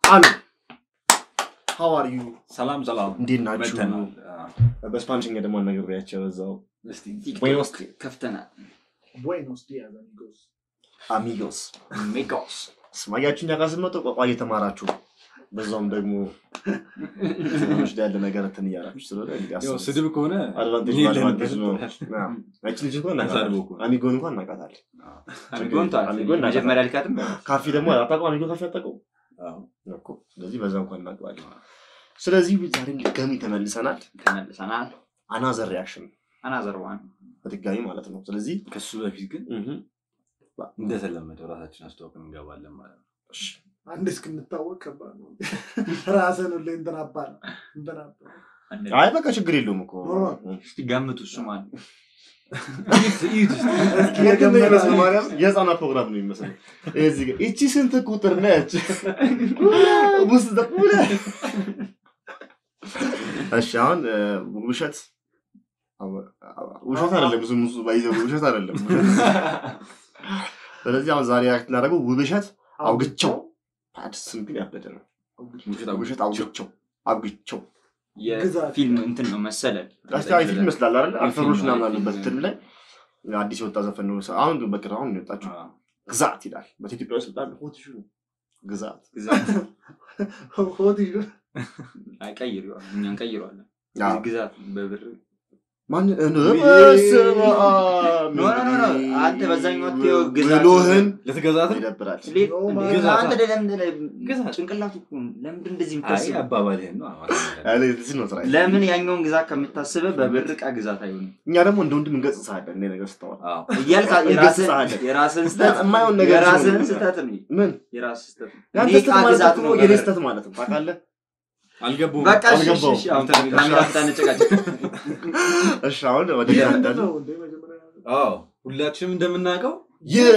አሉ ሀው አር ዩ ሰላም ሰላም እንዴት ናችሁ? መተናል። በስፓኒሽኛ ደግሞ አናግሬያቸው እዛው እስቲ ቡኤኖስ ከፍተናል Buenos días, amigos. አሚጎስ ሜጋስ ስማያችሁ እኛ ጋር ስትመጡ ቋቋ እየተማራችሁ በዛውም ደግሞ ትንሽ ያለ ነገር እንትን እያላችሁ ስለሆነ እንግዲህ ያው አስቡት። ስድብ ከሆነ አድቫንቴጅ ይሄ በአድቫንቴጅ ነው። ለምን አዎ። ያቺ ልጅ እንኳን ተሳድቦ እናውቃታለን። እኮ ነው። አሚጎን እንኳን እናውቃታለን። አሚጎን ተዋል አሚጎን እናውቃታለን። መጀመሪያ ልካትም ካፌ ደግሞ አታውቀውም? አሚጎ ካፌ አታውቀውም አዎ። እኮ። ስለዚህ በዛ እንኳን እናውቀዋለን። ስለዚህ ዛሬም ድጋሚ ተመልሰናል። ተመልሰናል አናዘር ሪያክሽን አናዘር ዋን በድጋሚ ማለት ነው። ስለዚህ ከሱ በፊት ግን እህ፣ እንደተለመደው ራሳችን አስተዋውቀን እንገባለን ማለት ነው። እሺ፣ አንድ እስክንታወቅ ከባድ ነው። ራስን ሁሌ እንትን አባል እንትን አባል አይ በቃ ችግር የለውም እኮ ኖርማል። እስቲ ገምቱ እሱ ማን የግን ነው የሚመስለው ማርያም የህፃናት ፕሮግራም ነው የሚመስለው። እዚህ ጋር እቺ ስንት ቁጥር ነች? ውስጥ ደቁለ እሺ አሁን እ፣ ውሸት አወ- አወ- ውሸት አይደለም ብዙ ብዙ ባይዘው ውሸት አይደለም። ስለዚህ አሁን ዛሬ ያክት እናደርገው ውብሸት አውግቸው ስም ግን ያበደ ነው። ውሸት አውግቸው አውግቸው የፊልም እንትን ነው መሰለን አስተያየ ፊልም ይመስላል አይደል? አልፈሮች ምናምን አሉበት እንትን ላይ አዲስ የወጣ ዘፈን ነው። አሁን ግን በቅርብ አሁን ነው የወጣችው አዎ። ግዛት ይላል። በኢትዮጵያ ውስጥ በጣም ሆት ኢሹ ነው ግዛት። ግዛት ሆት ይሉ አይቀይረዋል እኛን ቀይረዋለን አዎ። ግዛት በብር ማን እንደ ውይ! በስመ አብ ኖ ኖ ኖ ኖ አንተ በዛኛው አትየው ግዛት ብሎህን ልትገዛት ይደብራል። ሌት- ኖ ማን- ግዛት አንተ ለምን ግዛት። ጭንቅላቱ እኮ ነው። ለምንድን እንደዚህ አይ የምታስበው አባባልህን ነው አማርኛ ላይ። አለ እዚህ ነው ስራ። ለምን ያኛውን ግዛት ከምታስበ በብር ዕቃ ግዛት አይሆንም እኛ ደግሞ እንደ ወንድም እንገጽጽሃለን እንደ ነገር ስታወራ አዎ። እያልክ እንገስጽሃለን። የራስህን ስህተት የማይሆን ነገር የራስህን ሲሆን- ስህተት ነው ምን የራስህ ስህተት ነው ያንተ እኔ ስተት ዕቃ ማለት ግዛት እኮ ነው የኔ በብር። ስተት ማለት ነው ታውቃለህ? አልገባሁም። በቃ እሺ፣ እሺ፣ አልገባውም። እሺ፣ አሁን ካሜራ ፊት አንጨቃጨቅ። እሺ አሁን ወደ ምንድን ያንዳንዱ ነው እንደ መጀመሪያ አዎ ሁላችንም እንደምናውቀው ይህ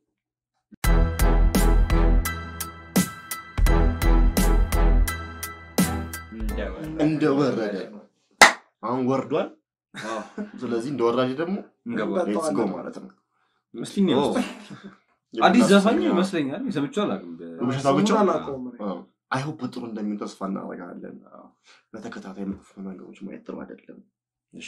እንደወረደ አሁን ወርዷል። አዎ፣ ስለዚህ እንደወራጅ ደግሞ እንገባለን። ሌትስ ጎ ማለት ነው። ይመስለኛል። ኦ። አዲስ ዘፋኝ ይመስለኛል። ሰምቼው አላውቅም። በ- ውብሸት ስሙን አውግቸው አላውቀውም እኔ። አይሆፕ ጥሩ እንደሚሆን ተስፋ እናደርጋለን። በተከታታይ መጥፎ ነገሮች ማየት ጥሩ አይደለም። እሺ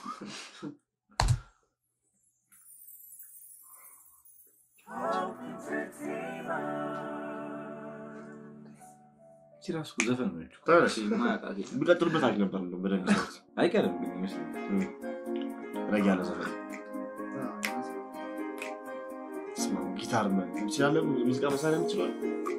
እቺ ራሱ ዘፈን ነች እኮ። ተነስ። የማያውቃት የለም። ቢቀጥሉበት አሪፍ ነበር እንደው በደንብ ሰሩት። አይቀርም ግን ይመስለኛል። ረግ ያለ ዘፈን ስማ፣ ጊታር ምን ትችላለህ? ሙዚቃ መሳሪያ ትችላለህ?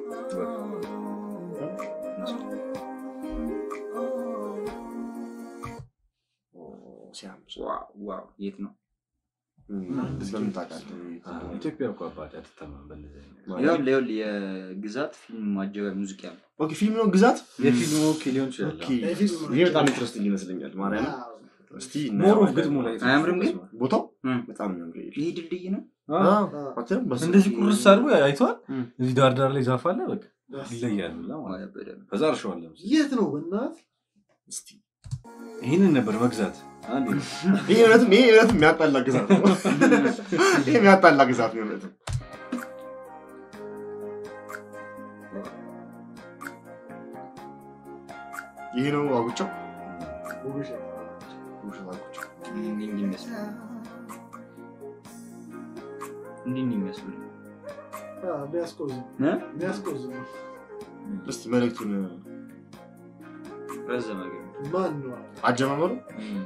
ኦ፣ ሲያምር ዋው፣ ዋው፣ የት ነው? እም፣ በምን ታውቃለህ? ኢትዮጵያ እኮ አባቴ አትተማም በእንደዚህ አይነት። ይኸውልህ፣ ይኸውልህ፣ የግዛት ፊልም ማጀቢያ ሙዚቃ ነው። ኦኬ፣ ፊልም ነው ግዛት። የፊልሙ ኦኬ ሊሆን ይችላል። ኦኬ፣ የፊልም ነው። ይሄ በጣም ኢንትረስቲንግ ይመስለኛል። ማርያም አዎ። እስቲ ሞር ኦፍ እናየዋለን። ግጥሙ ላይ አያምርም ግን? ቦታው እም። በጣም ነው የሚያምረው። ይሄ ድልድይ ነው። አዎ። አዎ፣ አዎ። አትያም? በስ- እንደዚህ ቁርስ አድርጎ አይተዋል። እም። እዚህ ዳር ዳር ላይ ዛፍ አለ። በቃ ደስ ይለያሉ ላ ማለት ነው። በደንብ ከዛ እርሻዋለሁ። የት ነው በእናት እስቲ ይህንን ነበር መግዛት። አንዴ ነው። ይሄ እውነትም ይሄ እውነትም የሚያጣላ ግዛት ነው። ይሄ የሚያጣላ ግዛት ነው እውነትም። ይሄ ነው አጉቸው ውብሸት ውሸት አጉቸው እንዲህ እንዲህ ይመስላል። እንዲህ እንዲህ ይመስላል። አዎ፣ የሚያስቆዝም እ? የሚያስቆዝም ነው። እስቲ መልእክቱን ረዘመ ግን። ማን ነው አጀማመሩ እም።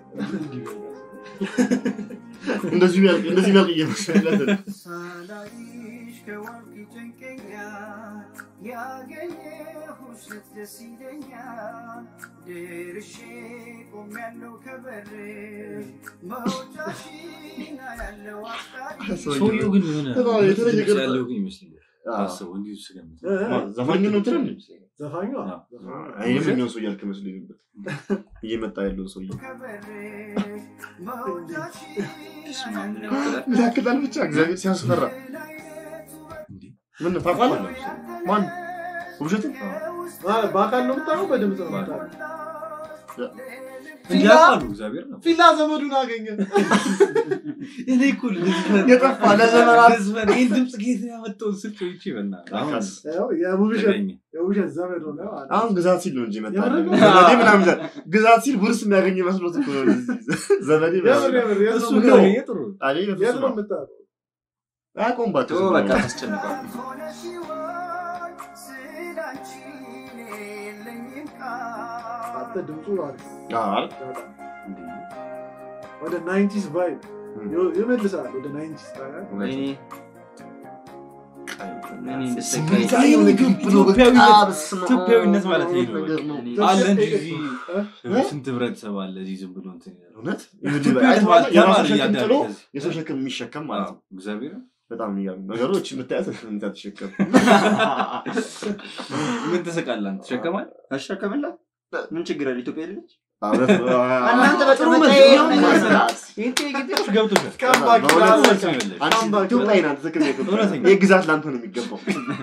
እንደዚሁ ያልቅ እንደዚህ ያልቅ እየመሰለት ሳላይሽ ከወርቅ ይጨንቀኛል ያገኘሁሽ ደስ ይለኛል ደርሼ ቆሜያለሁ ከበርሽ መውጫሽን አያለው አፍቃሪ ሰውየው ግን የሆነ በጣም የተለየ ድምፅ ገጽታ። ያለው ግን ይመስለኛል። አስበው እንዲሁ ስገምት ዘፋኝ ነው ትለን ዘፋኙ አዎ። ይህም ሰው እያልክ መስሎኝ ነበር እየመጣ ያለው ሰውዬ ከበርሽ መውጫሽን ስማ፣ ምን ያክላል? ይታክታል ብቻ እግዚአብሔር ሲያስፈራ እንዲህ ምን ታውቃለህ ማን ውብሸት በአካል ነው የምታውቀው በድምፅ ነው የምታውቀው እንጂ ፊላ ያውቃሉ እግዚአብሔር ነው ፊላ ዘመዱን አገኘ እኔ እኮ ልዝፈን የጠፋ ለዘመናት ልዝፈን ይህን ድምፅ ጌት ያመጣውን ስልክ ይቺ በእናትህ አሁን ያው የውብሸት ተገኘ። የውብሸት ዘመድ ሆነ ማለት ነው። አሁን ግዛት ሲል ነው እንጂ መጣ የምር ነው? ዘመዴ ምናምን ይላል። ግዛት ሲል ውርስ የሚያገኝ መስሎት እኮ ነው ዘመዴ የምር ምናምን የምር የት እሱ ነው ነው የምታውቀው? ይሄ ጥሩ ነው። አይ የት በፍጹም ነው የምታውቀው? አያውቀውባቸው ቶ ዝም በቃ ብለው። ታስጨንቋል ሆነሽ ይሆን ስላንቺ የለኝም ቃል አንተ ድምፁ አሪፍ አዎ አይደል? በጣም እንዴ፣ ወደ ናይንቲስ ቫይብ እም። ይመልሳል ወደ ናይንቲስ ታዲያ ወይኔ እኔ እንደሰቃይ ስሜታዊ ምግብ ብሎ በቃ ኢትዮጵያዊነት- በስመ አብ ኢትዮጵያዊነት ማለት ይሄ ነው ነገር ነው። እኔ አለ እንጂ እዚህ እ? ስንት ህብረተሰብ አለ እዚህ ዝም ብሎ እንትን ይላል። እውነት ኢትዮጵያዊነት አይተኸዋል? ማለት የራሱ ያማረ ሸክም እያዳለ ጥሎ ከዚህ። የሰው ሸክም የሚሸከም ማለት ነው። አዎ፣ እግዚአብሔር በጣም የሚገርም ነገሮች የምታያት እንታ ተሸከም ምን ትስቃለህ አንተ? ትሸከማለህ? አሸከምላት ምን ችግር አለ ኢትዮጵያ ልጅ እውነት ነው። እናንተ ጥሩ በጠመጣ መልስ ይሄ ነው ነው ማለት ይሄ ጥያቄዎች ገብቶሻል። ካምባክ በእውነት ይላል። መልስ ነው የመለስሽ። አንቺ ኢትዮጵያዊ ናት፣ ትክክል ነው ኢትዮጵያዊ። እውነተኛ። ይህ ግዛት ለአንተ ነው የሚገባው።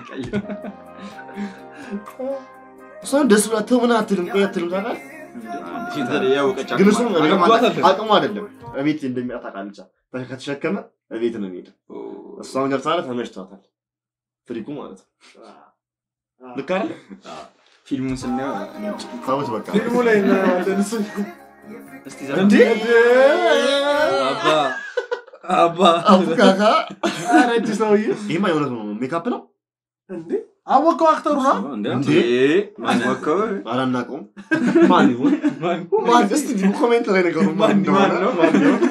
እሷን ደስ ብላ ተው ምን አትልም፣ ቆይ አትልም ታውቃለህ? ያወቀች ግን እሷም አግብቷታል። አቅሙ አይደለም እቤት እንደሚያጣ ታውቃለች። ከተሸከመ እቤት ነው የሚሄደው። እሷም ገብታ ተመችቷታል። ፍሪኩ ማለት ነው። ልክ አይደል? ፊልሙን ስናየው ተውት በቃ። ፊልሙ ላይ እናየዋለን እሱ እስቲ እንዴ? ዘመን አባ አባ አቡካካ ኧረ እጅ ሰውዬ ይህማ የእውነት ነው። ሜካፕ ነው እንዴ አወቀው አክተሩ ነው እንዴ? እንዴ? ማስሞከው አላናውቀውም። ማን ይሁን ማን? ማን? እስቲ ኮሜንት ላይ ነገሩ ማን ማን እንደሆነ ነው? ማን ይሁን?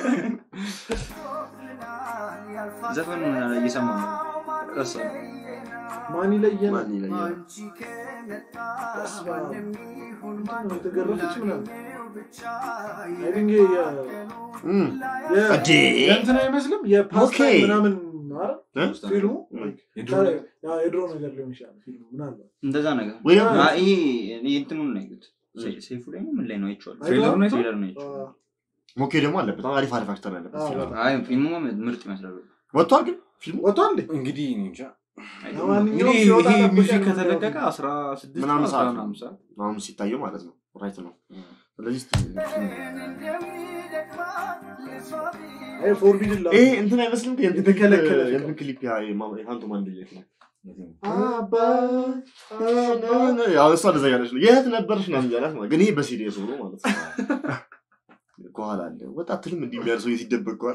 ዘፈኑን እየሰማ ነው ረሳ ማን ይለየናል ማን ይለኛል? አንቺ ከመጣ በስመ አብ። ማንም ይሁን ምንድን ነው የተገረፈች ምናምን ማንም ብቻ አይ ቲንክ የ- እም፣ የ- እዴ። የእንትን አይመስልም የፓስታ ኦኬ። ምናምን ማለት እ? ፊልሙ የድሮ ነገር። ያ የድሮ ነገር ሊሆን ይችላል ፊልሙ ምናልባት እንደዛ ነገር ወይ ደግሞ አ- ይሄ እኔ እንትኑን ነው ያዩት ሴፉ ላይ ነው ምን ላይ ነው አይቼዋለሁ ትሬለሩ ነው ትሬለር ነው አ፣ አይቼዋለሁ ሞኬ ደግሞ አለበት። በጣም አሪፍ አሪፍ አክተር ያለበት አዎ፣ ፊልም ነው። በጣም። አይ ፊልሙ ምርጥ ይመስላል ወጥቷል ግን ፊልሙ ወጥቷል እንዴ እንግዲህ እኔ እንጃ። ለማንኛውም እንግዲህ ሲወጣ ይሄ ጠብቀን ሚውዚክ ነው ከተለቀቀ አስራ ስድስት ምናምን አስራ ሰዓት ነው። ምናምን ሰዓት አሁን ሲታየው ማለት ነው። ራይት ነው። ስለዚህ እስቲ አይ ፎርቢድን ላ ይሄ እንትን አይመስልም? የእንትን ክሊፕ- የተከለከለ የእንትን ክሊፕ ያ የማ- የፋንቶ ማንድየት ነው። አባ ያው እሷ እንደዛ እያለች ነው የት ነበርሽ ምናምን እያላት ማለት ግን ይሄ በሲሪየስ ሆኖ ማለት ነው። ከኋላ አለ ወጣ አትልም እንዲህ የሚያል ሰው ሲደበቅ ከኋላ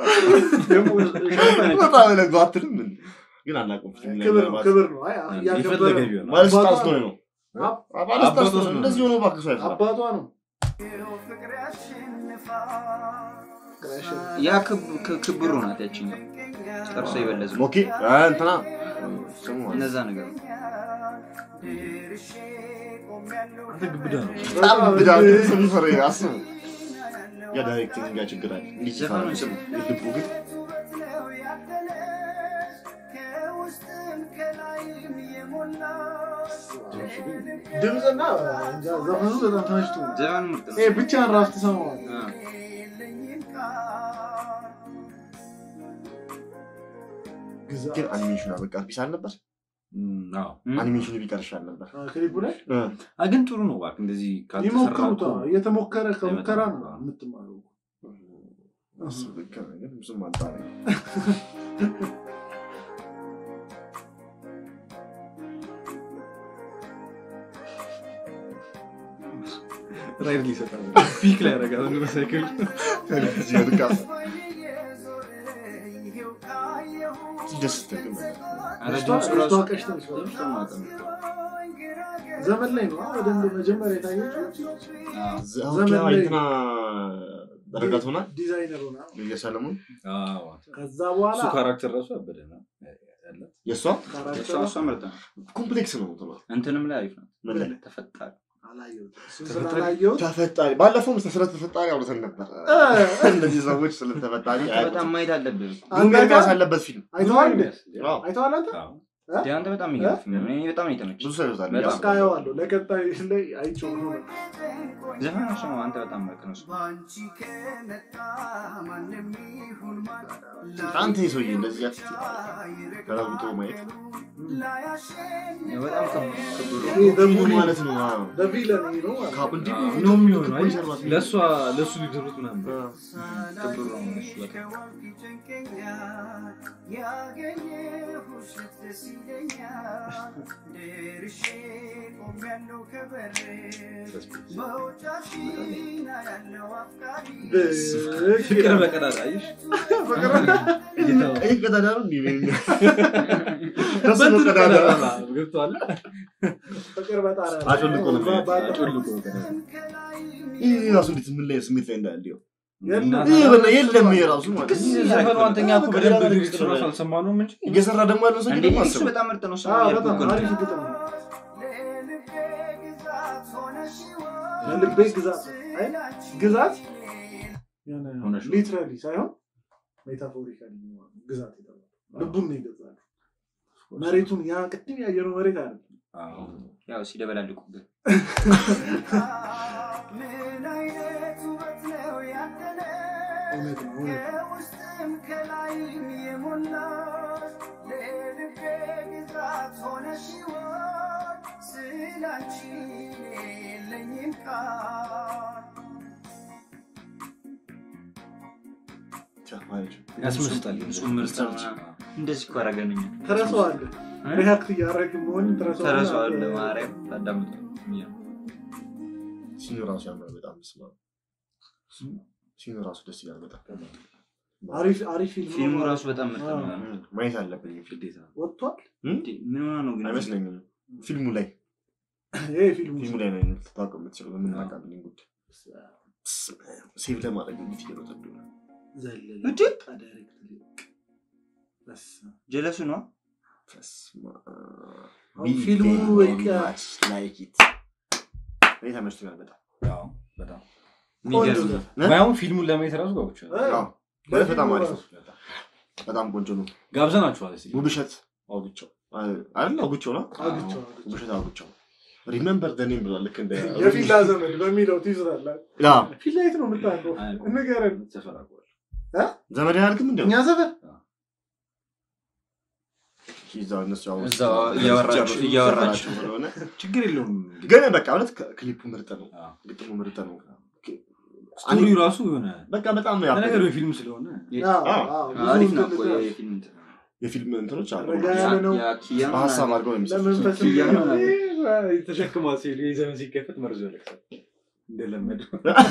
በጣም ለጎ አትልም እንዴ? ግን አናውቅም። ፊልም ላይ ክብር ነው ምናልባት ክብር ነው አይ የፈለገ እያከበረ ቢሆን ባለስልጣን አባቷ ስለሆነ ነው። አብ- ባለስልጣን አባቷ ስለሆነ ስለሆነ እንደዚህ ሆኖ እባክህ ሰው አይፈራም። አባቷ ነው ያ ክብ- ክ- ክብሩ ናት ያችኛው ጥርሶ የበለዘ ኦኬ አ፣ እንትና ስሙ ማለት ነው። እነዛ ነገር አንተ ግብዳ ነው። በጣም ብዳ ስም ፈረ አስቡ። ያ ዳይሬክቲንግ ጋር ችግር አለ። እንዲህ ዘፈኑን ስሙ። ልቡ ግን ድምፅና እንጃ ዘፈኑ በጣም ተመችቶ ዘፈኑ ምርጥ ነው ይሄ ብቻህን ራሱ ትሰማዋለህ አ፣ ግዛ ግን አኒሜሽኑ በቃ ቢስ አልነበር። እም፣ አዎ። እም? አኒሜሽኑ ቢቀር ይሻል ነበር። አ፣ ክሊፑ ላይ እ፣ አ፣ ግን ጥሩ ነው እባክህ እንደዚህ ካልተሰራ ይሞክሩታ እኮ እየተሞከረ ከሙከራ ነው አይመጣም። የምትማረው እሱ ልክ ነው፣ ግን ብዙም አልጣለኝም። ራይድ ሊሰጣል ፒክ ላይ ያደርጋል በሳይክል እዚህ ወድቃ ደስ ትል ኧረ እሷ- ድምፁ እሷ ራሱ ቀሽተሽ ነው። ድምፁ ማውጣት ነው። ዘመን ላይ ነው በደንብ መጀመሪያ የታየችው አ፣ ዘመን ላይ- እንትና ረጋት ሆና ዲዛይነር ሆና ሰለሞን ከዛ በኋላ እሱ ካራክተር ራሱ ያበደ ነው ያላት የእሷ እሷ ካራክተሯ እሷ ምርጥ ነው ኮምፕሌክስ ነው እንትኗ እንትንም ላይ አሪፍ ነው ምን ላይ ተፈጣሪ አላየሁትም። እሱን ተፈታኝ- ስላላየሁት ተፈጣሪ ባለፈውም ስለ ተፈጣሪ አውርተን ነበር። እ፣ እነዚህ ሰዎች ስለ ተፈጣሪ በጣም ማየት አለብህ ዱሜር ሚያስ ያለበት ፊልም አይተዋል እንዴ? አዎ። አይተዋል አንተ? አዎ። እንደ አንተ በጣም የሚገርም ፊልም ነው። እኔ በጣም ነው የተመቸኝ። ብዙ ሰው ይወጣል በጣም በቃ አየዋለሁ። ለቀጣይ ላይ አይቼው ነው በቃ። ዘፈኖች ነው አንተ በጣም ምርጥ ነው። ባንቺ ከመጣ ማንም ይሁን ማን አንተ ይህ ሰውዬ እንደዚህ ያት ተለውጦ ማየት በጣም ክቡር ነው። ይሄ ምን በሙሉ ማለት ነው? አዎ። በቪለን ይሄ ነው ማለት ነው። ካፕ እንዲህ ነው የሚሆነው። አይ ሰርባት ነው። ለእሷ ለእሱ ቢድሩት ምናምን ክቡር ነው እሱ በጣም ያገኘሁሽ ደስ ይለኛል ደርሼ ቆሜያለሁ ከበርሽ መውጫሽን አያለው አፍቃሪ ፍቅር በቀዳዳ አየሽ እየተባለ ይህ ቀዳዳ ነው እንዲህ ነው። ከሱ ነው ቀዳዳ። ገብቶሃል? ፍቅር በጣሪያ ነው። አጮልቆ ነው በ- በ- አጮልቆ ቀዳዳ። ይህ ራሱ እንዴት ምን ላይ ስሜት ላይ እንዳለ ይኸው። የለም። ይህ በላ የለም ይሄ ራሱ ማለት ነው። ዘፈኑ አንተኛ እኮ በደንብ ሊሪክስ ራሱ አልሰማነውም እንጂ እየሰራ ደግሞ ያለው ሰው እንዴ ደግሞ እሱ አስበው። በጣም ምርጥ ነው። እሱ አዎ፣ ያልኩህ በጣም እኮ ነው። አሪፍ ግጥም ነው። ለልቤ ግዛት ሆነሽ ለልቤ ግዛት አይ ግዛት ሆነሽ ነው። ሊትራሊ ሳይሆን ሜታፎሪካሊ ግዛት የተባለው ልቡን ነው ይገዛል። መሬቱን ያ ቅድም ያየነው መሬት አይደለም። አዎ። ያው ሲደበላልቁብህ ምን አይነት ውበት ነው ያንተነ እውነት ነው እውነት ነው። ከውስጥም ከላይም የሞላሽ ለልቤ ግዛት ሆነሽ ሕይወት ስላንቺ የለኝም ቃል ቻ ማለት ነው። ያስመስጣል። እሱ ምርጥ ነው። እንደዚህ እኮ አደረገን እኛ። ትረሳዋለህ። ሪያክት እያደረግን መሆን ትረሳዋለህ። ተረሳዋለህ ማርያም ታዳምጠው ሲኑ ራሱ ያምራል በጣም ስማ ሲኑ ራሱ ደስ ይላል በጣም አሪፍ አሪፍ ፊልም ነው ፊልሙ ማለት ራሱ በጣም ምርጥ ነው። አዎ። እም፣ ማየት አለብኝ ፊልም ግዴታ ወጥቷል። እንዴ ምን ሆና ነው ግን? አይመስለኝም ፊልሙ ላይ ይሄ ፊልሙ ፊልሙ ላይ ነው ልታውቀው የምትችለው በምናቃብልኝ ጉዳይ ሴቭ ለማድረግ እንዴት እየመጠዱ ነው ዘለለ እንዴ? በቃ ዳይሬክት በስመ አብ። ጀለሱ ነው። በስመ አሁን አብ። ፊልሙ We በቃ very much like it። እኔ ተመችቶኛል በጣም አዎ፣ በጣም የሚገርም ቆንጆ ነው። ነው። ባይሆን ፊልሙን ለማየት ራሱ ጓጉቻለሁ። እ? አዎ፣ ማለት በጣም አሪፍ ነው ለፊልሙ በጣም ቆንጆ ነው ጋብዘናችኋል እስኪ። ውብሸት አውግቸው አይደል አውግቸው ነው አግኝቼው አግኝቼው። ውብሸት አውግቸው ሪመምበር ደኔም ብሏል ልክ እንደ የፊላ ዘመን በሚለው ትይዝራለህ። ያ ፊላ የት ነው የምታውቀው? አይ፣ ንገረን። ሰፈር አውቀዋለሁ። ዘመድ ያልክም እንደው እኛ ሰፈር እዛው እነሱ ያው እዛው እያወራችሁ- ሲጨርሱ እያወራችሁ። ሰፈራቸው ስለሆነ ችግር የለውም። ግን በቃ እውነት ክሊፑ ምርጥ ነው አዎ። ግጥሙ ምርጥ ነው ስቶሪው ራሱ የሆነ በቃ በጣም ነው ለነገሩ ያበደ የፊልም ስለሆነ አዎ፣ አዎ። አዎ፣ ብዙ አሪፍ ነው እንትን እኮ ልትል- የፊልም እንትን ነው። የፊልም እንትኖች አሉ ረጋ ያለ ነው። ያ ኪያ በሀሳብ አድርገው ነው የሚሰሩት ለመንፈስ ኪያ ነው። ተሸክማ ሲሄዱ የዘመን ሲከፈት መርዞ ያለቅሳል እንደለመደው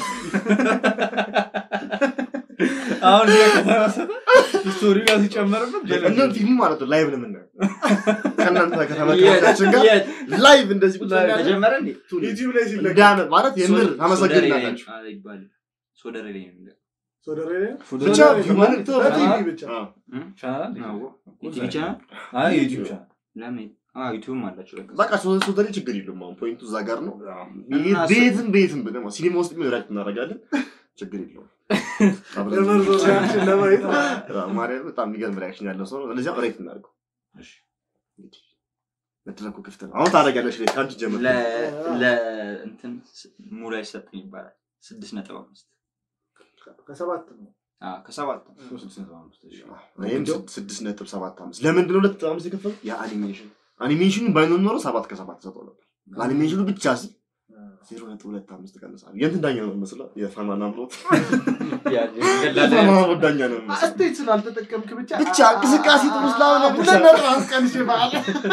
አሁን እዚያ ከተመሰጠ ስቶሪው ጋር ሲጨመርበት እንደውም ፊልሙ ማለት ነው ላይቭ ነው የምናየው ከእናንተ ከተመልካቾቻችን ጋር የት? ላይቭ እንደዚህ ቁጭ ላይቭ እንዳለ ተጀመረ እንዴ? ዩቲዩብ ላይ ሲለቀቅ እንዳመ- ማለት የምር ሶደሬ ላይ- ታመሰግናላችሁ አይ አይባልም። ሶደሬ ላይ ነው የሚለው። ሶደሬ ብቻ ሂውማን ተው በቲቪ ብቻ አዎ። እም? ቻናል አዎ። ዩቲዩብ ቻናል? አይ ዩቲዩብ ቻናል ለምን? አዎ፣ ዩቲዩብም አላቸው ለካ። በቃ ሶ- ሶደሬ ችግር የለውም አሁን ፖይንቱ እዛ ጋር ነው እና ቤትም ቤትም ብለህ ሲኒማ ውስጥ ሪያክት እናደርጋለን ችግር የለውም አብረን ለመርዞ ሪያክሽን ለማየት አዎ፣ ማርያም በጣም የሚገርም ሪያክሽን ያለው ሰው ነው ስለዚህ ሬት እናድርገው እሺ። እንግዲህ መድረኩ ክፍት ነው አሁን ታደርጊያለሽ ሬት ከአንቺ ጀምር ለ- ለ- እንትን ስ- ሙሉ አይሰጥም ይባላል። ስድስት ነጥብ አምስት ከሰባት ነው። አዎ፣ ከሰባት ነው። ስድስት ነጥብ አምስት እሺ። ይህም ስድስት ነጥብ ሰባት አምስት ለምንድን ነው ሁለት ነጥብ አምስት የከፈሉት የአኒሜሽን አኒሜሽኑ ባይኖር ኖሮ ሰባት ከሰባት ሰጠው ነበር ለአኒሜሽኑ ብቻ ሲል ዜሮ ነጥብ ሁለት አምስት ቀንሳል የእንትን ዳኛ ነው መስለው የፋናና ብሎት የፋናና ብሎት ዳኛ ነው መስለው አስቴት ስላልተጠቀምክ ብቻ ብቻ እንቅስቃሴ ጥሩ ስላልሆነ ብቻ ሁለት ነጥብ አምስት ቀንሼ በዓል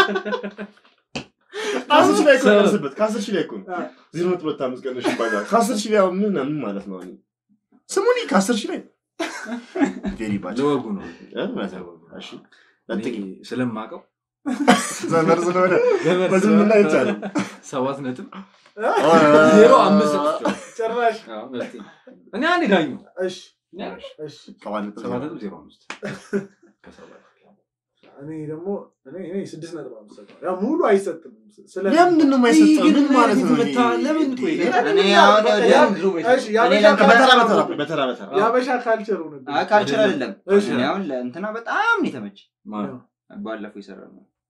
ከአስር ሺህ ላይ እኮ ቀንስበት ከአስር ሺህ ላይ እኮ ነው አዎ። ዜሮ ነጥብ ሁለት አምስት ቀንሽ ይባላል ከአስር ሺህ ላይ አሁን ምን ምን ማለት ነው እኔ ስሙኒ ከአስር ሺህ ላይ ቬሪ ባድ ዘወጉ ነው እሺ ለጥቂ እኔ ስለማውቀው ዘመር ስለሆነ ገበር በዝምና ስለሆነ ይቻላል ሰባት ነጥብ ዜሮ አምስት ሰጥቼዋለሁ። ጭራሽ አዎ፣ መብቴ ነው። እኔ አንድ ዳኙ እሺ እሺ ሰባት ነጥብ ሰባት ነጥብ ዜሮ አምስት ከሰባት እኔ ደግሞ እኔ እኔ ስድስት ነጥብ አምስት ሰጠዋለሁ። ያው ሙሉ አይሰጥም ስለ ለምንድን ነው የማይሰጠው ምን ማለት ነው መታ ለምን ቆይ እኔ አሁን ወደ- እሺ የአበሻ እኔ ለምን- በተራ ካልቸር በተራ ነው። በተራ በተራ የአበሻ ካልቸር ሆነብኝ። አይ፣ ካልቸር አይደለም። እሺ። እኔ አሁን ለእንትና በጣም ነው የተመቸኝ። ማለት ባለፈው የሰራ ነው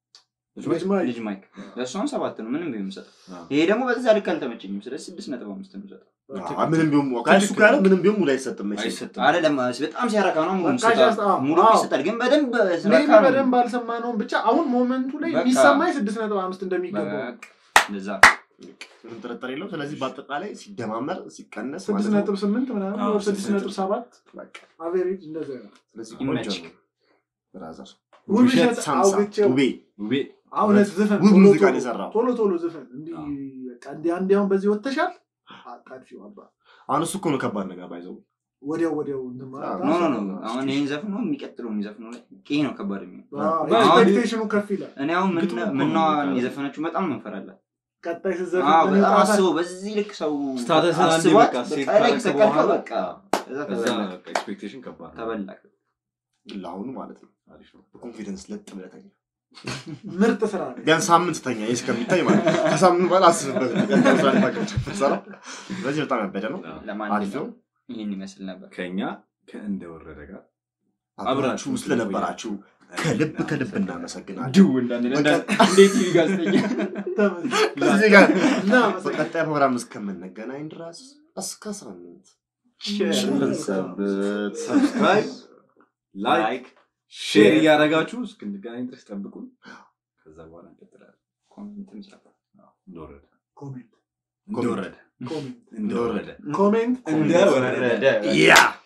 ልጅ ማይ ልጅ ማይክ ለእሷም ሰባት ነው ምንም ቢሆን የምሰጠው አዎ። ይሄ ደግሞ በዛ ልክ አልተመቸኝም ስለዚህ ስድስት ነጥብ አምስት ነው የምሰጠው አዎ፣ ምንም ቢሆን ከእሱ ካለ ምንም ቢሆን ሙሉ አይሰጥም መቼም። አይሰጥም አይደለም በጣም ሲያረካ ነው ሙሉ በቃ ይሰጣል just- አዎ፣ ሙሉ አዎ። ይሰጣል ግን በደንብ ሜቢ ስለካ ነው በደንብ አልሰማነውም። ብቻ አሁን ሞመንቱ ላይ በቃ። የሚሰማኝ ስድስት ነጥብ አምስት እንደሚገባው በቃ እንደዛ ምንም ጥርጥር የለው። ስለዚህ በአጠቃላይ ሲደማመር ሲቀነስ ስድስት ማለት ነው። ነጥብ ስምንት ምናምን አዎ፣ ወይ ስድስት ስድስት ነጥብ ሰባት በቃ አቬሬጅ እንደዚያ ነው። ስለዚህ ይመችክ። ቆንጆ ነው። ብራዘር ውብሸት ውብሸት ሳምሳ አውግቼው ውቤ ውቤ አሁን ዝፈን ውብ ቶሎ ሙዚቃ ቶሎ- ነው የሰራው። ቶሎ ቶሎ ዝፈን እንዲህ አዎ። በቃ እንዲህ አንዴ አሁን በዚህ ወጥተሻል አጣድፊው አባ አሁን እሱ እኮ ነው ከባድ ነገር ባይዘው ወዲያው ወዲያው እንትን ማለት ኖ ኖ ኖ አሁን ይህን ዘፍኖ የሚቀጥለው የሚዘፍነው ላይ ይሄ ነው ከባድ የሚሆነው አዎ፣ አሁን- ኤክስፔክቴሽኑ ከፍ ይላል። እኔ አሁን ግጥሙ እኮ ነው ምናዋን በቃ። የዘፈነችው በጣም መንፈራለን ቀጣይ ስትዘፍን አዎ ምን በጣም ይወጣታል? አስበው በዚህ ልክ ሰው ስታተስን አንዴ አስቧት በቃ ሴት በቃ ላይ ካረክ ከሰቀልከው በኋላ በቃ እዛ ከዛ ተበላክ በቃ ኤክስፔክቴሽን ከባድ ነው። ተበላክ ለአሁኑ ማለት ነው አሪፍ ነው። በኮንፊደንስ ለጥ ብለህ ተኛ። ምርጥ ስራ ነው። ቢያንስ ሳምንት ተኛ ይህ እስከሚታይ ማለት ነው። ከሳምንት በኋላ አስብበት። ቀጣይ ስራ ልታቀርብ ስትሰራ። ስለዚህ በጣም ያበደ ነው። አሪፍ ለማንኛውም ነው። ይህን ይመስል ነበር ከኛ ከእንደወረደ ጋር አብራችሁ ስለነበራችሁ ከልብ ከልብ እናመሰግናለን። ድው እንዳንል እንዴት ቲቪ ጋዜጠኛ ተመስገን። እዚህ ጋር እናመሰግናለን። በቀጣይ ፕሮግራም እስከምንገናኝ ድረስ እስከ ሳምንት ቸር ሰንብት። ሰብስክራይብ ላይክ ሼር እያደረጋችሁ እስክንገናኝ ድረስ ጠብቁን። ከዛ በኋላ እንቀጥላለን። ኮሜንትም ጻፉ። እንደወረደ ኮሜንት እንደወረደ ኮሜንት እንደወረደ ኮሜንት እንደወረደ ወረደ ያ